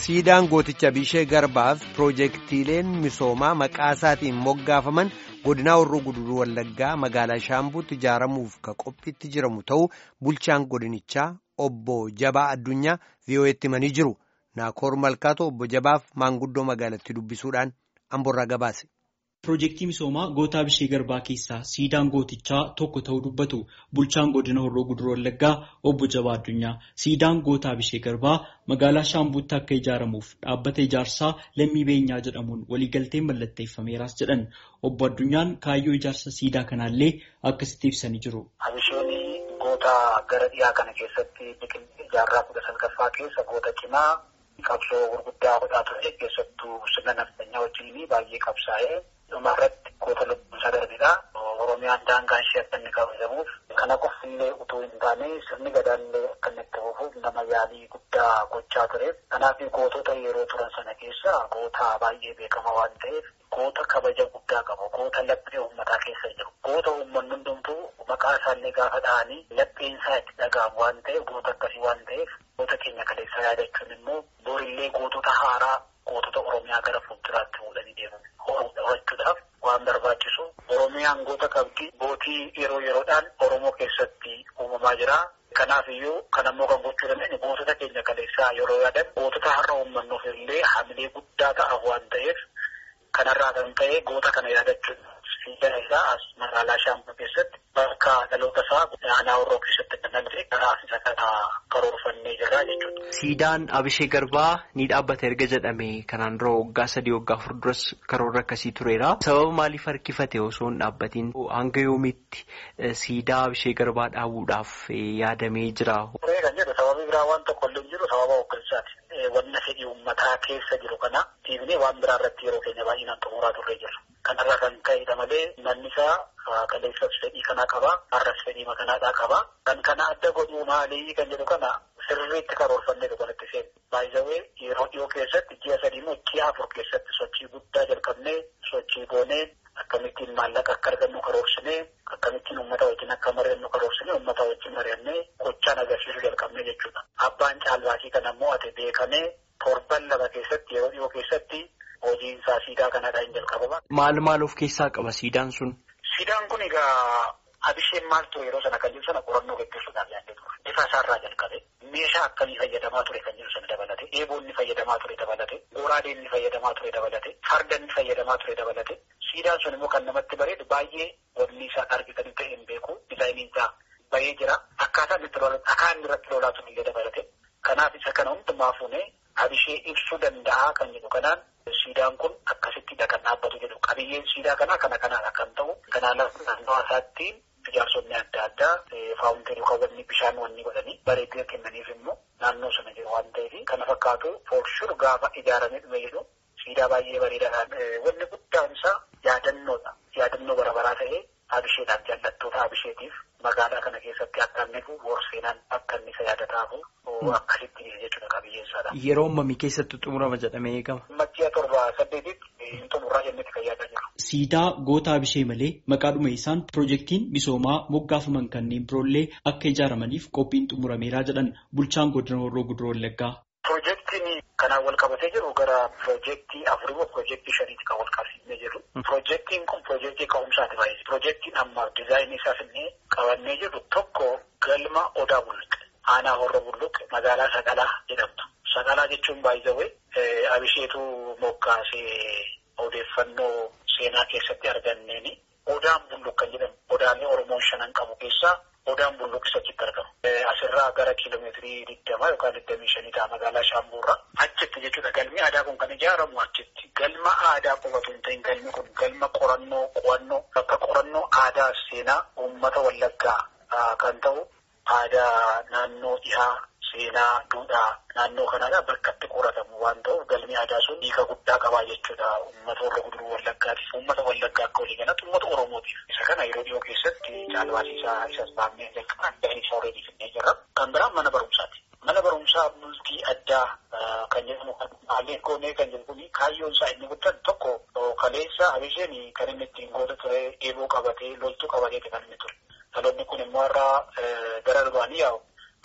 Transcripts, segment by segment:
siidaan gooticha Bishee Garbaaf piroojeektiileen misoomaa maqaa isaatiin moggaafaman godinaa Horroo Guduruu Wallaggaa magaalaa Shaambuutti ijaaramuuf ka qophiitti jiramu ta'uu bulchaan godinichaa obbo Jabaa Addunyaa VOA'tti himanii jiru. Naakoor Malkaatoo obbo Jabaaf maanguddoo magaalatti dubbisuudhaan amborraa gabaase. Piroojeektii misoomaa gootaa Bishee Garbaa keessaa siidaan gootichaa tokko ta'uu dubbatu bulchaan godina Horroo Guduruu Wallaggaa obbo Jabaa Addunyaa siidaan gootaa Bishee Garbaa magaalaa Shaambuutti akka ijaaramuuf dhaabbata ijaarsaa lammii beenyaa jedhamuun waliigalteen mallatteeffameeras jedhan obbo Addunyaan kaayyoo ijaarsa siidaa kanaallee akkasitti ibsanii jiru. Abishoonni goota gara dhiyaa kana keessatti biqiltuu jaarraa kudha salgaffaa keessa goota cimaa qabsoo gurguddaa godhaa ture keessattuu sirna naftanyaa wajjin baay'ee qabsaa'ee. Dhuma irratti goota lubbuun isaa darbedha. Oromiyaan daangaan ishee akka inni kabajamuuf kana qofillee utuu hin taane sirni gadaallee akka inni itti fufuuf nama yaalii guddaa gochaa tureef. Kanaaf gootota yeroo turan sana keessa goota baay'ee beekama waan ta'eef goota kabaja guddaa qabu. Goota laphee uummataa keessa jiru. Goota uummanni hundumtuu maqaa isaallee gaafa dhahanii lapheen isaa itti dhaga'amu waan ta'eef goota akkasii waan ta'eef goota keenya kaleessaa yaadachuun immoo borillee gootota haaraa gootota Oromiyaa gara fuulduraatti fuudhanii deeman. horachuudhaaf waan barbaachisu oromiyaan goota qabdi gootii yeroo yeroodhaan oromoo keessatti uumamaa jira. Kanaaf iyyuu kan ammoo kan gochuu dandeenye gootota keenya kaleessaa yeroo yaadan gootota har'a uummannuuf illee hamilee guddaa ta'a waan ta'eef kanarraa kan ta'e goota kana yaadachuun siidaa isaa as magaalaa Shaambuu keessatti bakka dhaloota isaa aanaa Horroo keessatti kan dhalate karaa isa kana karoorfannee jirra jechuudha. Siidaan Abishee Garbaa ni dhaabbata erga jedhame kanaan dura waggaa sadii waggaa afur duras karoora akkasii tureera. Sababa maaliif harkifate osoo hin dhaabbatiin hanga yoomiitti siidaa Abishee Garbaa dhaabuudhaaf yaadamee jira? Turee kan jedhu sababii biraa waan tokko illee jiru sababa hooggansaati. Wanna fedhii uummataa keessa jiru kana dhiibnee waan biraa irratti yeroo keenya baay'inaan xumuraa turree jirra. Kanarraa kan ka'edha malee manni isaa kaleessas fedhii kanaa qaba. Har'as fedhii makanaadhaa qaba. Kan kana adda godhuu maalii kan jedhu kana sirriitti karoorfannee kanatti seenu. Baay'isawee yeroo dhiyoo keessatti ji'a sadii immoo ji'a afur keessatti sochii guddaa jalqabnee sochii goonee akkamittiin maallaqa akka argannu karoorsinee akkamittiin uummata wajjin akka mari'annu karoorsinee uummata wajjin mari'annee gochaan agarsiisuu jalqabnee jechuudha. Abbaan caalbaasii kana immoo ati beekamee torban lama keessatti yeroo dhiyoo keessatti hojiin isaa siidaa kanadhaa hin jalqabama. Maal maal of keessaa qaba siidaan sun? Siidaan kun egaa abisheen maal ture yeroo sana kan jiru sana qorannoo gaggeessuudhaaf yaadde ture. Bifa isaarraa jalqabe meeshaa akkamii fayyadamaa ture kan jiru sana dabalate eeboonni fayyadamaa ture dabalate goraadeen ni fayyadamaa ture dabalate farda ni fayyadamaa ture dabalate siidaan sun immoo kan namatti bareedu baay'ee wanni isaa argitanii ta'e hin beeku dizaayiniin isaa bahee jira akkaataan itti lolaa akaan irratti lolaa sun illee dabalate kanaaf isa kana hundumaa fuunee abishee ibsuu danda'a kan jedhu kanaan siidaan kun akkasittidha kan dhaabbatu jedhu qabiyyeen siidaa kanaa kana kanaadha kan ta'u kanaaf naannoo isaatti ijaarsonni adda addaa faawunteerii kaawwanni bishaan wanni godhanii bareedina kennaniif immoo naannoo sana jiru waan ta'eef kana fakkaatu foorshur gaafa ijaaramee dhume jedhu siidaa baay'ee bareedaadhaan wanni guddaan isaa yaadannoodha yaadannoo barabaraa ta'ee abisheedhaaf jaallattoota abisheetiif magaalaa kana keessatti akka inni boorseenaan akka inni isa yaadataafu akkasitti jechuudha qabiyyeen isaadha. Yeroo ammamii keessatti xumurama jedhamee eegama. Ji'a torba saddeetitti hin xumurraa jennetti kan yaadaa jiru. Siidaa goota abishee malee maqaadhuma isaan piroojeektiin misoomaa moggaafaman kanneen biroollee akka ijaaramaniif qophiin xumurameeraa jedhan bulchaan godina Horroo Guduroo Wallaggaa. Piroojeektiin kanaan wal qabatee jiru gara piroojeektii afurii moo piroojeektii shaniitti kan wal qabsiifnee jiru. Piroojeektiin kun piroojeektii ka'umsaati baay'ee. Piroojeektiin amma diizaayinii isaa finnee qabannee jiru tokko galma odaa bulluqe. Aanaa Horroo bulluqe magaalaa Saqalaa jedhamtu. Saqalaa jechuun baay'ee abisheetu moggaasee odeeffannoo seenaa keessatti arganneeni. Odaan bulluq kan jedhamu odaalee Oromoon shanan qabu keessaa odaan bulluq isa achitti argamu. Asirraa gara kiiloomeetirii digdama yookaan digdamii shanii ta'a magaalaa Shaambuurraa. Achitti jechuudha galmi aadaa kun kan ijaaramu achitti. Galma aadaa qofatu hin ta'in galmi kun galma qorannoo qo'annoo bakka qorannoo aadaa seenaa uummata wallaggaa kan ta'u aadaa naannoo dhihaa seenaa duudhaa naannoo kanaadha bakka itti qoratamu waan ta'uuf galmi aadaa sun hiika guddaa qabaa jechuudha uummata warra guduruu wallaggaatiif uummata wallaggaa akka walii galatti uummata oromootiif isa kana yeroo dhiyoo keessatti caalbaasiisaa isas baafnee jalqabaan ga'anii isaa horeetii finnee jirra kan biraan mana barumsaati. Mana barumsaa bultii addaa kan jedhamu kan haalleen goonee kan jedhu kuni kaayyoon isaa inni guddaan tokko kaleessa abisheen kan inni ittiin goota ture eeboo qabatee loltuu qabatee kan inni ture. Dhaloonni kun immoo irraa gara durbaanii yaa'u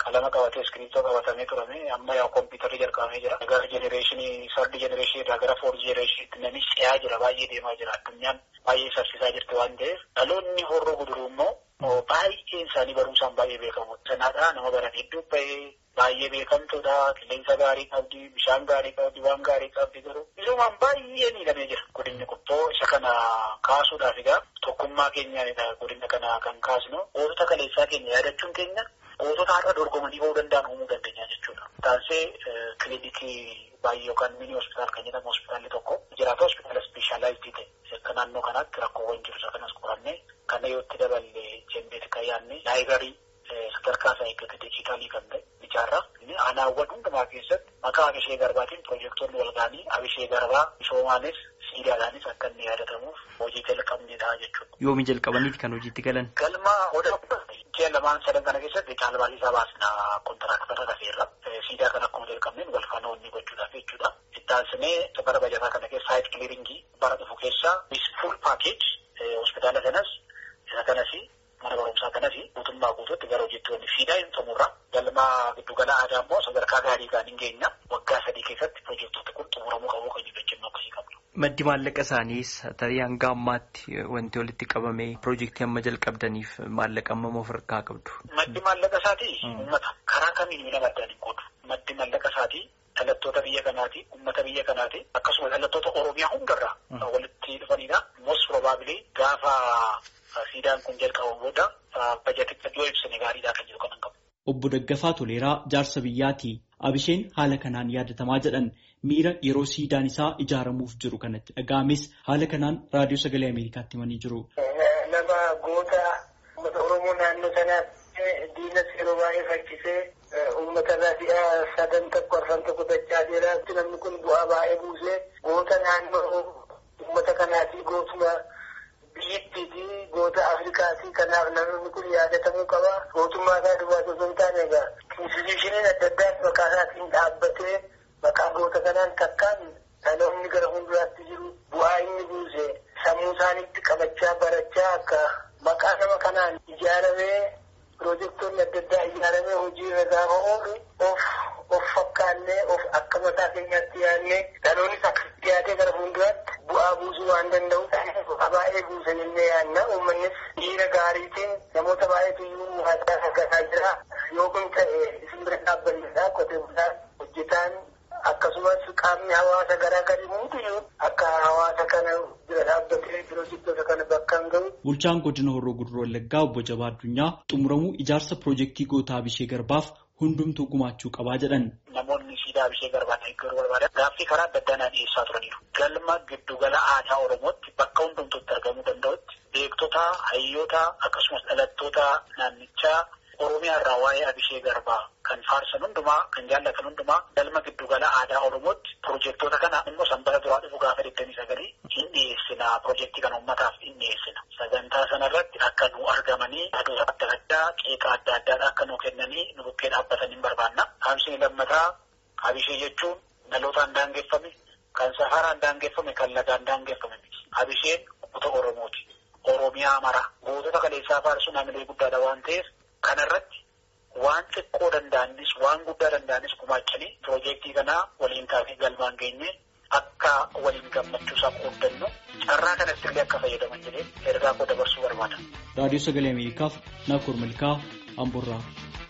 qalama qabatee iskiriiptoo qabatamee turame amma yaa kompiitarri jalqabamee jira. Gara jenereeshinii sardi jenereeshinii irraa gara foorti jenereeshiniitti namni ce'aa jira baay'ee deemaa jira addunyaan baay'ee saffisaa jirti waan ta'eef dhaloonni horroo guduruu immoo baay'een isaanii barumsaan baay'ee beekamu. Sanaadhaa nama baran hedduu bahee baay'ee beekamtuudha qilleensa gaarii qabdi bishaan gaarii qabdi waan gaarii qabdi garuu misoomaan baay'ee miidhamee jira godinni kun isa kana kaasuudhaaf egaa tokkummaa keenyaanidha godina kana kan kaasnu gootota kaleessaa keenya yaadachuun keenya gootota har'a dorgomanii bahuu danda'an uumuu dandeenya jechuudha. Taansee kilinikii baay'ee yookaan mini hospitaal kan jedhamu hospitaalli tokko jiraata hospitaala ispeeshaalaayizii ta'e akka naannoo kanaatti rakkoowwan jiru isa kanas qorannee kana yoo itti daballee jennee kan yaadne laayibarii sadarkaa isaa eeggate dijitaalii kan ta'e ijaarraa aanaawwan hundumaa keessatti maqaa abishee garbaatiin piroojektonni wal ga'anii abishee garbaa misoomaanis siidaadhaanis akka inni yaadatamuuf hojii jalqabnedha jechuudha. Yoomi jalqabaniiti kan hojiitti galan? Galma odaa ji'a lamaan sadan kana keessatti caalbaasisaa baasna kontiraaktara rafeerra. Siidaa kan akkuma jalqabneen wal faana onni gochuudhaaf jechuudha. Ittaansinee bara bajataa kana keessa saayit kiliiringii bara dhufu keessa fuul paakeej hospitaala kanas isa kanas mana barumsaa kanas guutummaa guutuutti gara hojjettoonni siidaa hin xumurra. Galma giddugala aadaa immoo sadarkaa gaarii kan hin geenya waggaa sadii keessatti piroojektota kun xumuramuu qabu kan jechuu akkasii qabna. Maddi maallaqa isaaniis tarii hanga ammaatti wanti walitti qabame piroojeektii amma jalqabdaniif maallaqa amma of harkaa qabdu. Maddi maallaqa isaatii uummata karaa kamiin miidhama addaan hin qoodu. Maddi maallaqa isaatii dhalattoota biyya kanaati, uummata biyya kanaati akkasumas dhalattoota Oromiyaa hundarraa walitti dhufanidha. Most probably gaafa siidaan kun jalqabamu booda bajeticha yoo ibsine gaariidha kan jiru kanan qabu. Obbo Daggafaa Toleeraa jaarsa biyyaati. Abisheen haala kanaan yaadatamaa jedhan miira yeroo siidaan isaa ijaaramuuf jiru kanatti dhaga'ames haala kanaan raadiyoo sagalee Ameerikaatti himanii jiru. Nama goota uummata Oromoo naannoo sanaatti diinas yeroo baay'ee fakkisee uummata irraa si'a sadan tokko arfan tokko dachaa jira. Namni kun bu'aa baay'ee buusee goota naannoo uummata kanaatii gootuma biyyittiiti goota Afrikaati. Kanaaf namni kun yaadatamuu qaba. Gootummaa isaa duwwaa osoo hin taane egaa institushiniin adda addaas maqaa isaatiin dhaabbatee maqaa goota kanaan takkaan dhaloonni gara fuulduraatti jiru bu'aa inni buuse sammuu isaaniitti qabachaa barachaa akka maqaa nama kanaan ijaaramee piroojektonni adda addaa ijaaramee hojii irra gaafa oolu of of fakkaannee of akka mataa keenyaatti yaadnee dhaloonnis akka dhiyaatee gara fuulduraatti bu'aa buusuu waan danda'u baay'ee buuse jennee yaadna uummannis dhiira gaariitiin namoota baay'eetu iyyuu waadaa argataa jira yoo kun ta'e isin bira dhaabbannedha qotee bulaan hojjetaan akkasumas qaamni hawaasa garaa garii hundiyyuu akka hawaasa kana bira dhaabbatee piroojektota kana bakkaan gahu. Bulchaan godina Horroo Guduroo Wallaggaa obbo Jabaa Addunyaa xumuramuu ijaarsa piroojeektii gootaa Abishee Garbaaf hundumtuu gumaachuu qabaa jedhan. Namoonni siidaa Abishee Garbaa deeggaruu barbaadan gaaffii karaa adda addaa dhiyeessaa turaniiru. Galma giddugala aadaa Oromootti bakka hundumtuutti argamuu danda'utti beektota, hayyoota akkasumas dhalattoota naannichaa Oromiyaa irraa waa'ee Abishee Garbaa kan faarsan hundumaa kan jaallatan hundumaa galma giddugala aadaa Oromootti piroojektota kana immoo sanbata duraa dhufu gaafa digdamii sagalii hin dhiyeessina piroojeektii kana uummataaf hin dhiyeessina. Sagantaa sanarratti akka nu argamanii yaadota adda addaa qeeqa adda addaadha akka nu kennanii nu bukkee dhaabbatan hin barbaanna. Haamsiin lammataa Abishee jechuun dhalootaan daangeffame kan safaraan daangeffame kan lagaan daangeffame miti. Abisheen goota Oromooti. Oromiyaa mara gootota kaleessaa faarsuun hamilee guddaadha waan ta'eef kanarratti waan xiqqoo danda'anis waan guddaa danda'anis gumaachanii piroojeektii kanaa waliin taasii galmaan geenye akka waliin gammachuusaa qooddannu carraa kanatti illee akka fayyadaman jedhee ergaa koo dabarsuu barbaada. Raadiyoo Sagalee Ameerikaaf Naakoor Malkaa Amboorraa.